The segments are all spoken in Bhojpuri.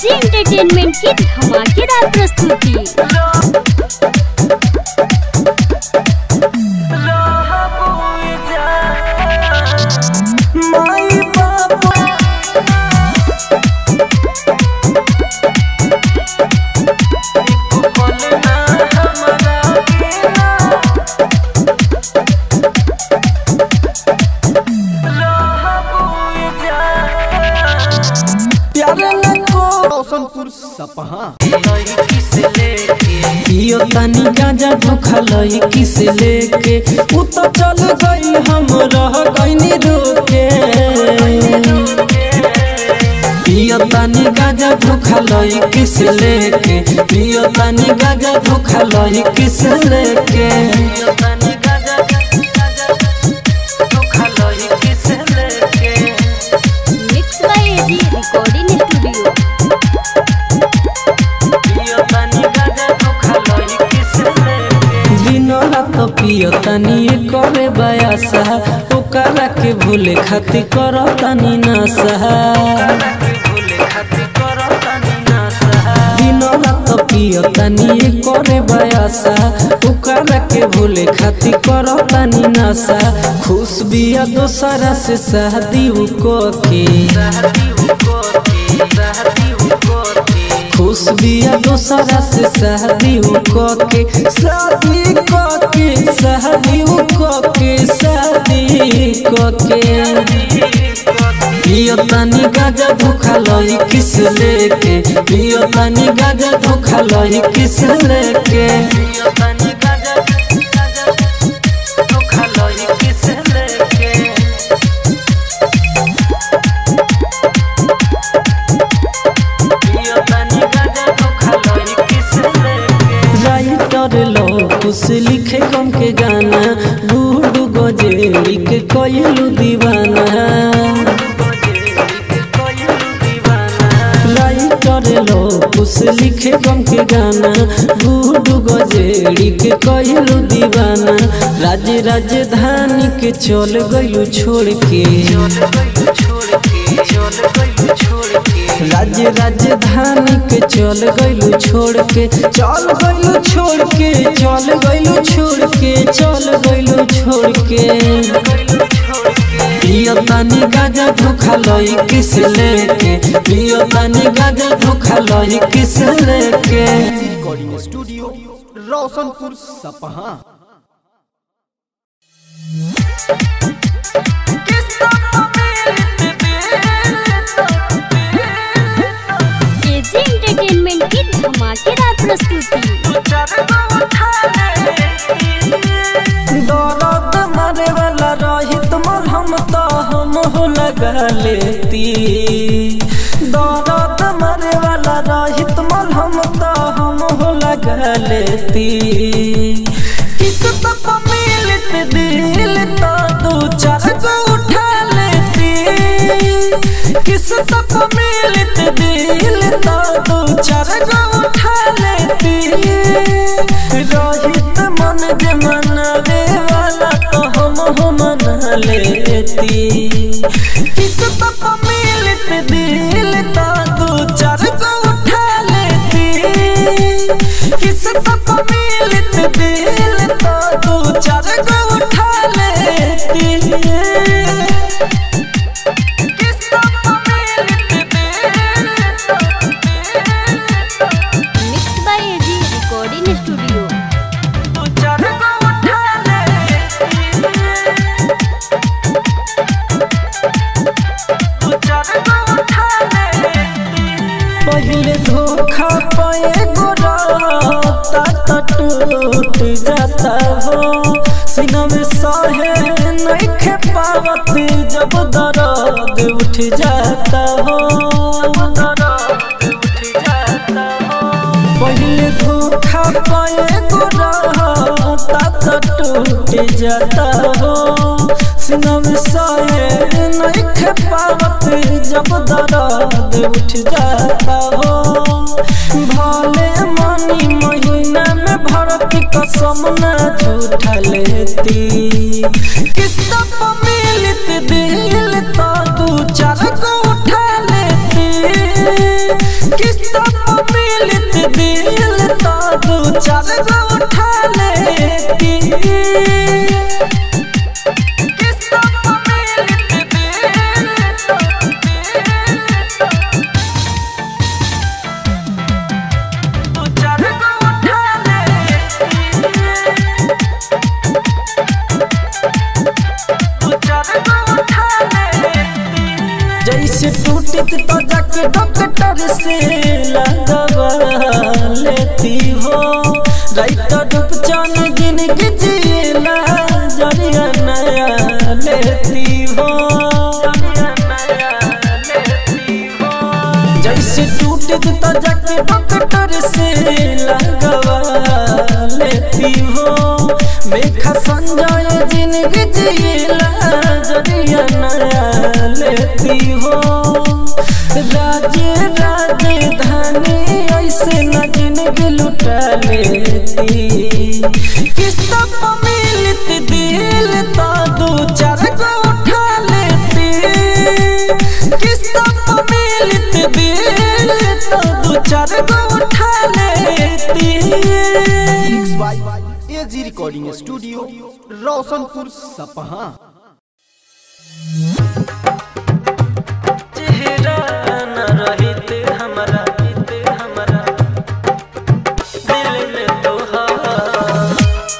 एजी एंटरटेनमेंट की धमाकेदार प्रस्तुति माई बाबा प्यारे लको रोशनपुर सपहा पियो तनी गांजा धोखा लई किस लेके उ तो चल गई हम रह गईनी रोके पियो तनी गांजा धोखा लई किस लेके पियो तनी गांजा धोखा लई किस लेके mix by AG recording studio दिनो रात पियो तनी करे बयासा ओकरा के भूले खातिर करो तनी नशा दिनो रात पियो तनी करे बयासा ओकरा के भूले खातिर करो तनी नशा खुश बिया दोसरा से शादी को के खुश बिया दोसरा से शादी को के शादी को के शादी को के शादी को के पियो तनी गाजा धोखा लई किस लेके पियो तनी गाजा धोखा लई किस लेके राइटर लो कुछ लिखे कम के गाना बूढ़ गजेरी के कोयलू दीवाना राइटर लो कुछ लिखे कम के गाना बूढ़ गजेरी के कोयलू दीवाना राज्य राजधानी के चल गयू छोड़ के राज्य राजधानी के चल गइलू छोड़ के चल गइलू छोड़ के चल गइलू छोड़ के चल गइलू छोड़ के पियो तनी गाजा धोखा लई किस लेके पियो तनी गाजा धोखा लई किस लेके रिकॉर्डिंग स्टूडियो रोशनपुर सपहा एजी एंटरटेनमेंट की धमाकेदार प्रस्तुति दर्द मारे वाला रहित मरहम तो हम हो लगा लेती दर्द मारे वाला रहित मरहम तो हम हो लगा लेती किस तब मिलत दिल तो दो चार गो उठा लेती किस तब मिलत दिल तो दो चार गो उठा लेती रहित मन जे मनवे वाला तो हम हो मना लेती किस तब मिलत दिल तो दो चार गो उठा लेती किस तब मिलत दिल तो दो चार गो उठा लेती किस तब मिलत दिल mix by AG recording studio पहले धोखा पाए गोराता तो टूट जाता हो सीना में सहे नहीं खे पावत जब दर्द उठ जाता हो पहले धोखा पाए गोराता तो टूट जाता हो सीना में सहे नहीं खे पावत जब दर्द उठ जाता हो भले मनी महीना में भरत कसम न झूठा लेती किस्त पर मिलत दिल तो दू चार को उठा लेती किस्त किस्त मिलत दिल तू चार गो उठा लेती तू चार गो उठा लेती जैसे टूटी तो जाके डॉक्टर से लगवा लेती हो राइटर रूपचान जिंदगी जिएला जरिया नया लेती हो जैसे टूटे तो जाके डॉक्टर से लगवा लेती हो मेघा संजय जिंदगी जिएला जरिया नया लेती हो राजे राजधानी ऐसे न जिंदगी लुटा लेती किस्त पर मिलत दिल तो दो चार गो उठा लेती किस्त पर मिलत दिल तो दो चार गो उठा लेती mix by AG recording studio Roshanpur Sapaha चेहरा न रहिते हमारा बीते हमारा दिल में तोहार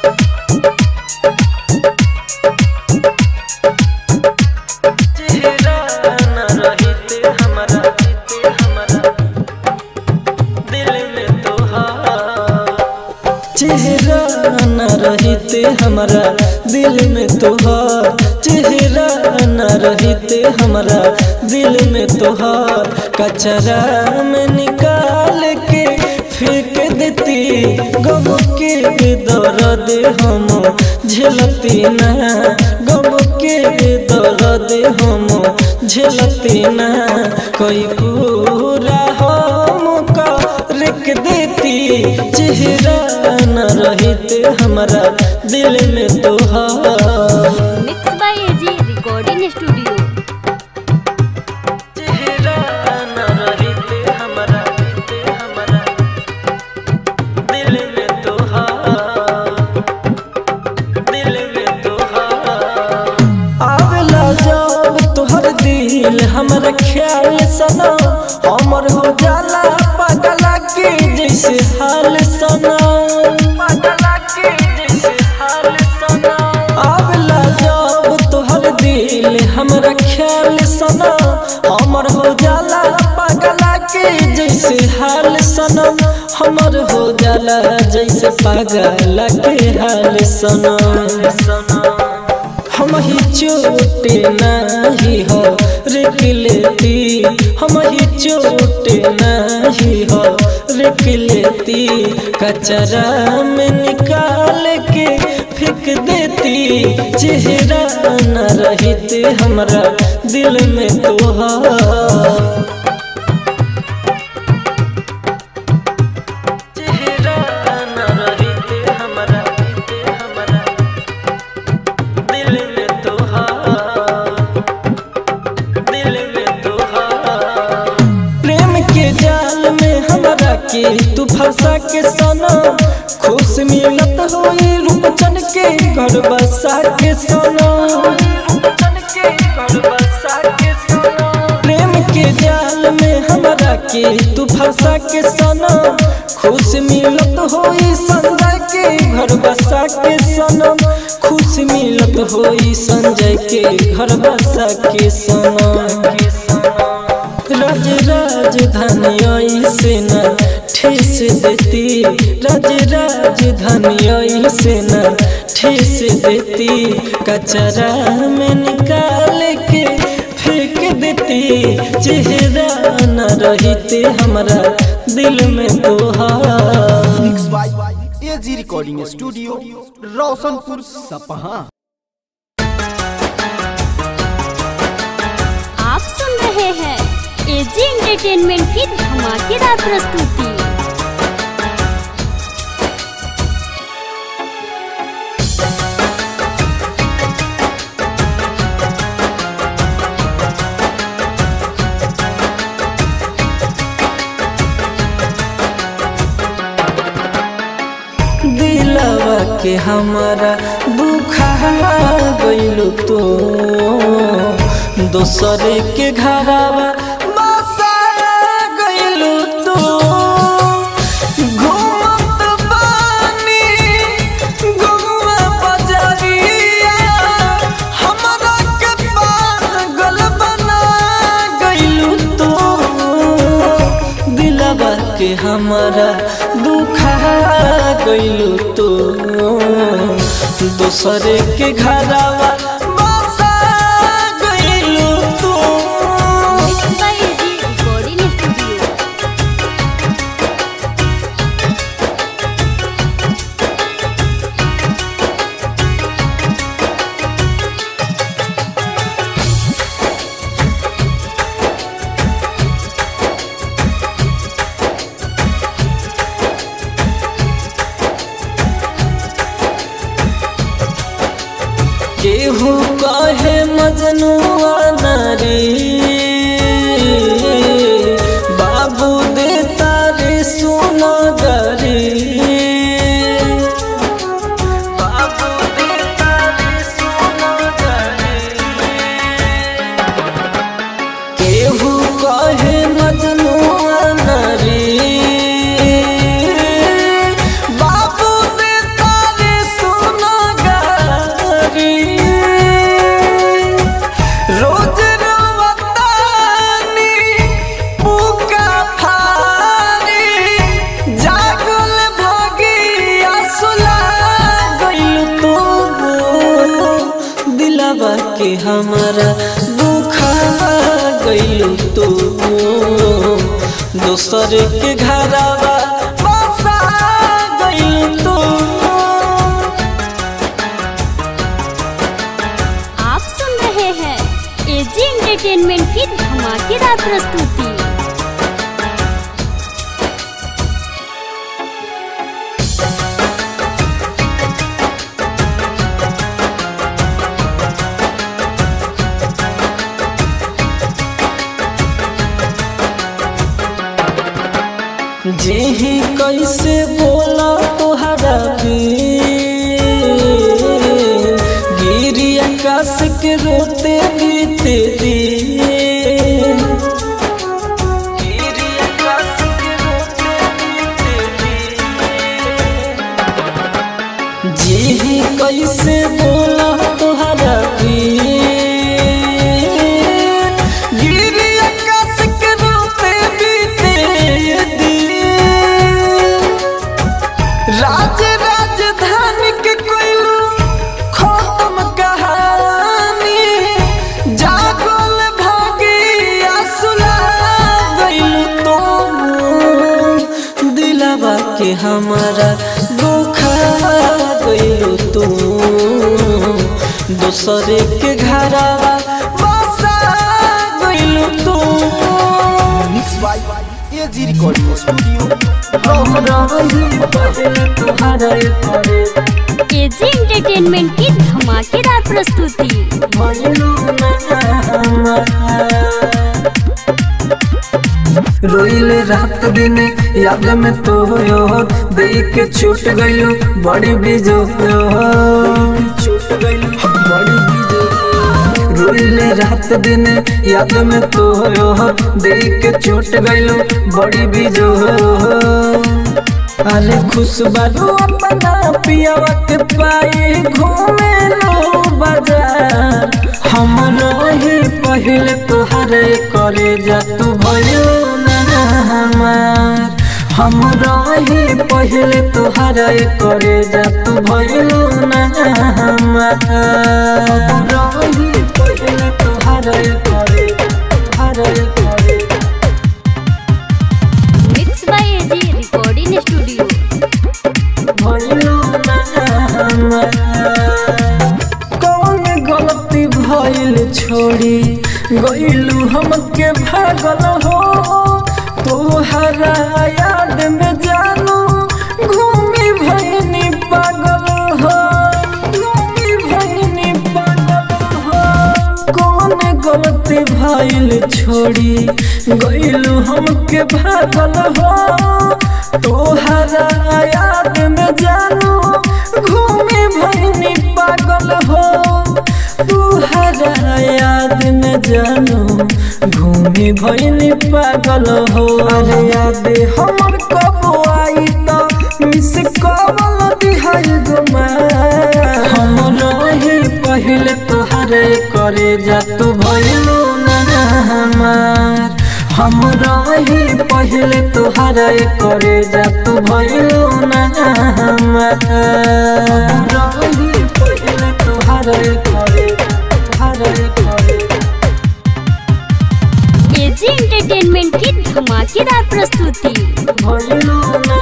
चेहरा न रहिते हमारा बीते हमारा दिल में तोहार चेहरा न रहिते हमारा दिल में तोहार चेहरा न रहिते हमारा दिल में तोहार कचरा में निकाल के फेंक देती गम के दर्द हम झेलती ना गम के दर्द हम झेलती ना कोई पूरा हम का रख देती चेहरा न रहिते हमारा दिल में तोहार mix by AG recording studio चेहरा न रहिते हमारा बीते हमारा दिल में तोहार दिल में तोहार आवेला जब तोहर दिल हमरा ख्याल सना हमर हो जाला पगला के जैसे हाल सना पगला के जैसे हाल सना आवेला जब तोहर दिल हमरा ख्याल सना हमर हो जाला पगला के जैसे हाल सनम हमर हो जाला जैसे पागल के हाल सनम हम ही चोटे नहीं हो रिक लेती हम ही चोटे नहीं हो रिक लेती कचरा में निकाल के फेंक देती चेहरा न रहते हमरा दिल में तोहार चेहरा न रहते हमरा बीते हमरा दिल में तोहार दिल में तोहार प्रेम के जाल में हमरा के तू फंसा के सना खुश मिलत होई रूपचन के घर बसा के सना प्रेम के जाल में हमरा के तू फंसा के सना खुश मिलत होई संजय के घर बसा के सनम खुश मिलत होई संजय के घर बसा के सनम राज राजधानी से न ठेस देती राज राजधानी से न ठेस देती कचरा में निकाल के फेंक देती चेहरा न रहते हमारा दिल में तोहार mix by AG recording studio Roshanpur Sapaha आप सुन रहे हैं एजी एंटरटेनमेंट की धमाकेदार प्रस्तुति दिलवा के के हमारा दुखा गइलू तो दोसरे के घरवा बसा गइलू तो घूमत बानी गौआ बजरिया हमरा के पागल बना गइलू तो दिलवा के हमारा दुखा गइलू तो दूसरे के घरवा बसा गइलू तो mix by AG recording studio केहू कहे मजनुआ नारी बाबू दे तारे सुना गरी बाबू दे तारे सुना गरी केहू कहे मजनुआ नारी बाबू दे तारे सुना गरी रोज रोवतानी पुका फारी जागल भागिया सुला गइल तो दिलवा के हमारा दुखा गइल तो दोसर के घरवा बसा गइल तो आप सुन रहे हैं एजी एंटरटेनमेंट की धमाकेदार प्रस्तुति जेही कैसे बोला तोहरा गिरी आकाश के रोते बीते दिन गिरी आकाश के रोते बीते दिन जेही कैसे बोला तोहरा गिरी आकाश के रोते बीते दिन राज राजधानी के कोइलू खत्म कहानी जागल भागिया सुला गइलू तो दिलवा के हमारा दुखा गइलू तो दूसरे के घरवा बसा गइलू तो mix by AG recording studio AG entertainment की धमाकेदार प्रस्तुति रोइल रात दिन याद में तो यो देख के छूट गइलो बड़ी बीजो छूट गइलो बड़ी बीजो रोइल रात दिन याद में तो यो देख के छूट गइलो बड़ी बीजो अरे खुश बारू अपना पियावा के पाए घूमे लो बाजार हम रही पहले तोहरे करे जा तू भयो ना हमार हम रही पहले तोहरे करे जा तू भयो ना हमार हम रही पहले तोहरे करे तोहरे करे mix by AG recording studio कौन गलती भइल छोड़ी गइलू हमके भागल हो तोहरा याद में जानू घूमी भइनी पागल हो घूमी भइनी पागल हो कौन गलती भइल छोड़ी गइलू हमके भागल हो तोहरा याद में जानू घूम जानू घूमी भइनी पागल हो अरे याद हमर कब आई त मिस कवल दिहाई गुमा हम रही पहले तोहरे करे जा तू भइलू ना हमार हम रही पहले तोहरे करे जा तू भइलू ना हमार हम रही पहले तोहरे करे तोहरे करे एजी एंटरटेनमेंट की धमाकेदार प्रस्तुति भइलू ना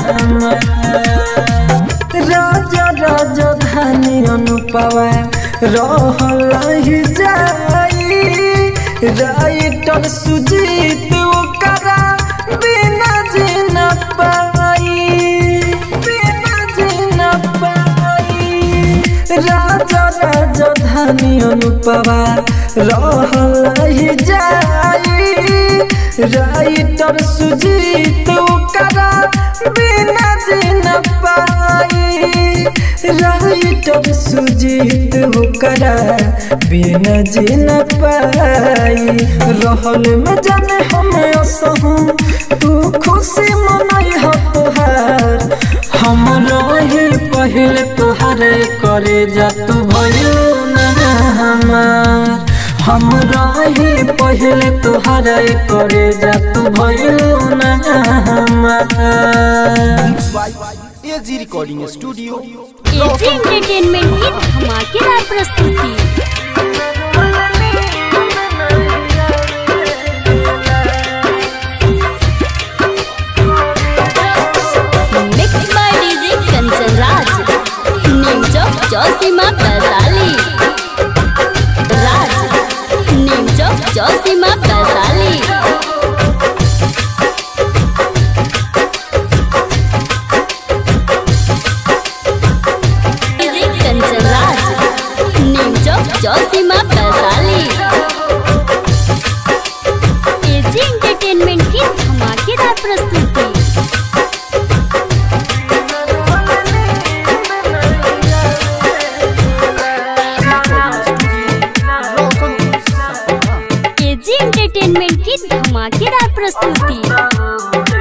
हमार राजा राजा धानी अनुपवा रहल ही जाई राइटर सुजीत ओकरा बिना जीना पाई बिना जीना पाई राजा राजा धानी अनुपवा रहल ही जाई राइटर सुजीत ओकरा बिना जीना पाई राइटर सुजीत ओकरा बिना जीना पाई रहल में जाने हम असहूँ तू खुशी मनाई हो तोहार हम रही पहले तोहरे करे जा तू भयो ना हमार हम रही पहले तोहरे करे जा तू भयो ना हमार AG recording studio AG entertainment की धमाकेदार प्रस्तुति mix by DJ Kanchan Raj Neem Chowk Chausima Vaishali Raj Neem Chowk Chausima Vaishali DJ Kanchan Raj Neem Chowk Chausima Vaishali AG entertainment की धमाकेदार प्रस्तुति एजी एंटरटेनमेंट की धमाकेदार प्रस्तुति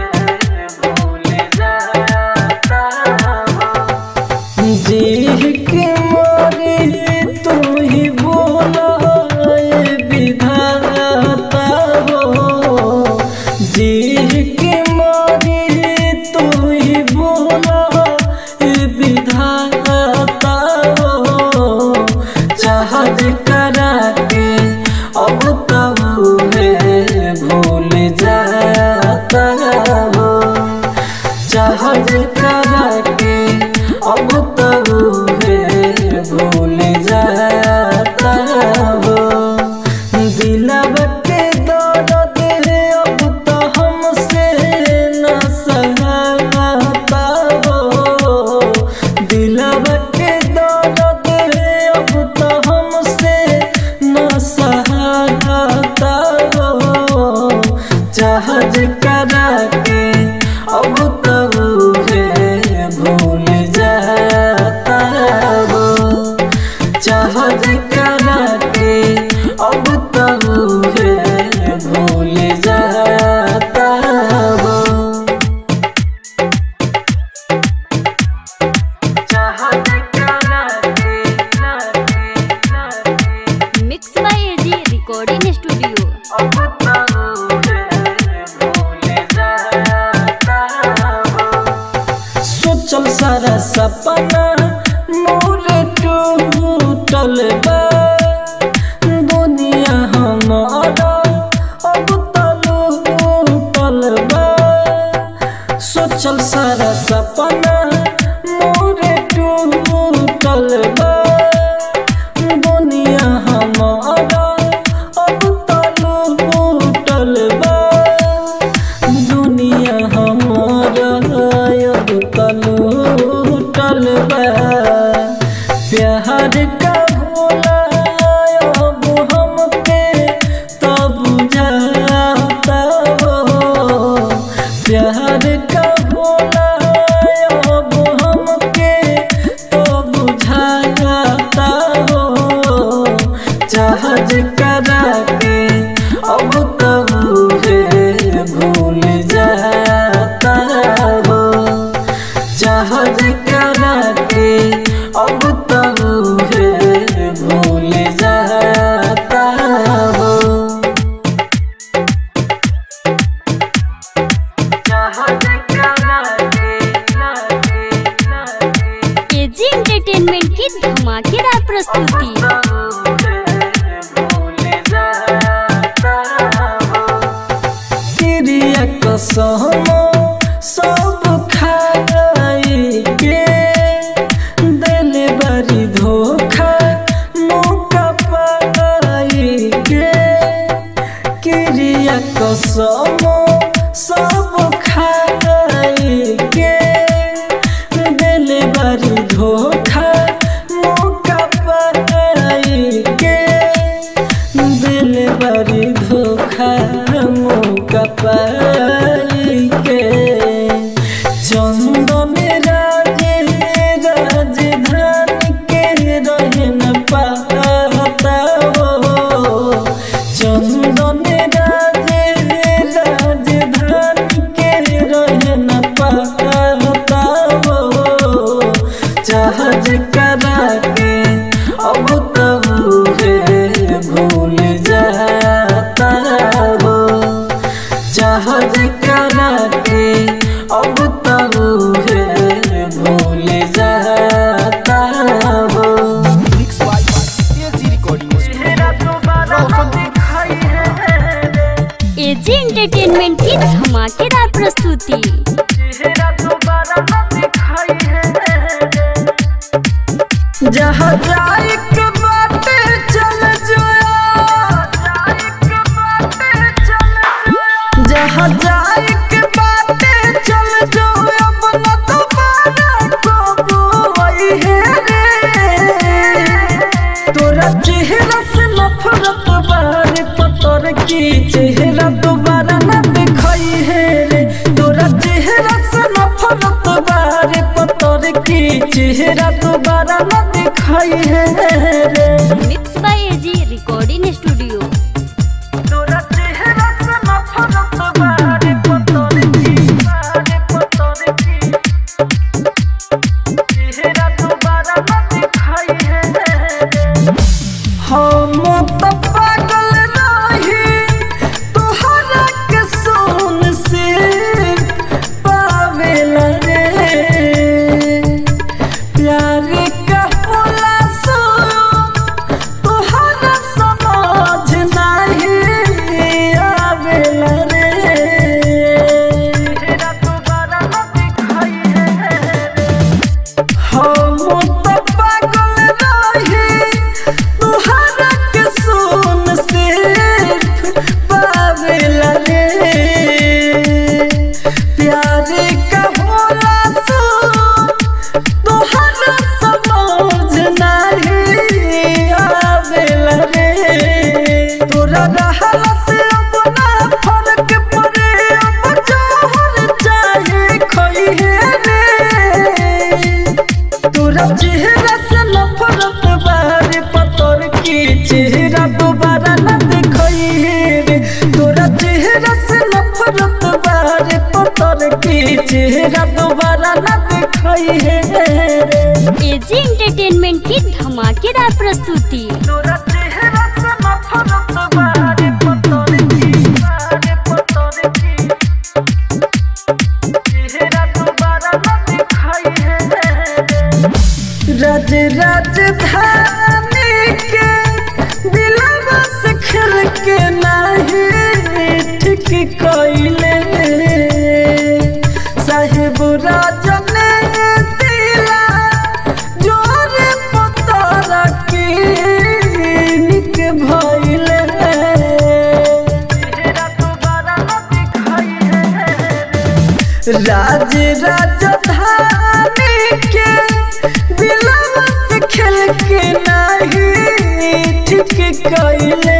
जी के मोरे तू ही बोला ए विधाता हो जी के मोरे तू ही बोला ए विधाता हो चाहत करा के अब तब है भूल जाता हो जहाज करा के अब तब है भूल जाता हो दिलब के दर्द है अब तो हमसे न सहता हो दिलब के दर्द है अब तो हमसे न सहता हो जहाज करा के अब तब है भूल जाता हो जहाज करा के अब तब है भूल जाता हो जहाज करा के mix by AG recording studio अब तब है भूल जाता हो सोचल सारा सपना मोर टूटल बा दुनिया हमारा अब तलूटल बा सोचल सारा सपना मोर टूटल बा दुनिया हमारा अब तलूटल बा दुनिया हमारा अब तलूटल बा प्यार का भोला अब हमके तब जाता हो प्यार का भोला अब हमके तब जाता हो जहाज करा प्रस्तुति क्रिया कसम सब खाई के दिल बड़ी धोखा मौका पाई के क्रिया कसम सब खाई के दिल बड़ी धोखा मौका पाई के दिल बड़ी धोखा मौका पाई के चंदन राजे राजधानी के रहे न पाता हो चंदन राजे राजधानी के रहे न पाता हो जहाज करा के अब तब है भूल जाता हो जहाज करा के अब तब है भूल जाता हो mix by AG recording studio Roshanpur AG entertainment की धमाकेदार प्रस्तुति जहाँ जाए के बाटे चल जहाँ जाए के बाटे चल जो अब न दोबारा कबू वही है रे तोरा चेहरा से नफरत बारे पतर की चेहरा दोबारा न दिखाई है रे तोरा चेहरा से नफरत बारे पतर की चेहरा दोबारा न दिखाई है रे mix by AG recording studio तोरा चेहरा से नफरत बारे पतर की बारे पतर की चेहरा दोबारा न दिखाई है रे हम तो पागल रही तोहरा के सोन से पावेला रे प्यार का होला सो तोहरा समझ नहीं आवेला रे तेरा दोबारा न दिखाई है हम तो पागल रही तुहरा के सोन से पावेला रे प्यार का होला सो तुहरा समझ नहीं आवेला रे तोरा रहला से अपना फर्क पड़े अब जोहर चाहे खोई है रे तोरा चेहरा से नफरत बारे पतर की चेहरा दोबारा न दिखाई रे तोरा चेहरा से नफरत बारे पतर की चेहरा दोबारा न दिखाई है रे एजी एंटरटेनमेंट की धमाकेदार प्रस्तुति तोरा चेहरा से नफरत बारे पतर की बारे पतर की चेहरा दोबारा न दिखाई है रे राज राजधानी के दिलवा से खेल के नाही ठीक कइले साहेब राजन दिला जोरे पतारा के निक भइले राज राजधानी के दिलवा से खेल के नहीं ठीक कइले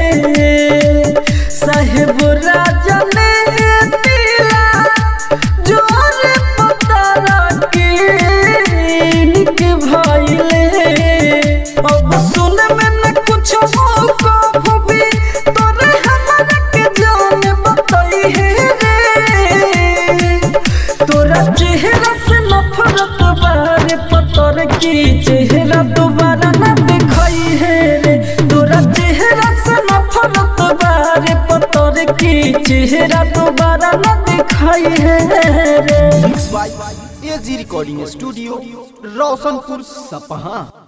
साहेब राजा ने दिला जोर पतारा के निक भइले अब सुन में न कुछ हो को भी तोरे हमरा के जान बताई है रे तोरा चेहरा से नफरत बारे पतर की चेहरा दोबारा न दिखाई है रे तोरा चेहरा से नफरत बारे पतर की चेहरा दोबारा न दिखाई है रे mix by AG recording studio Roshanpur सपहा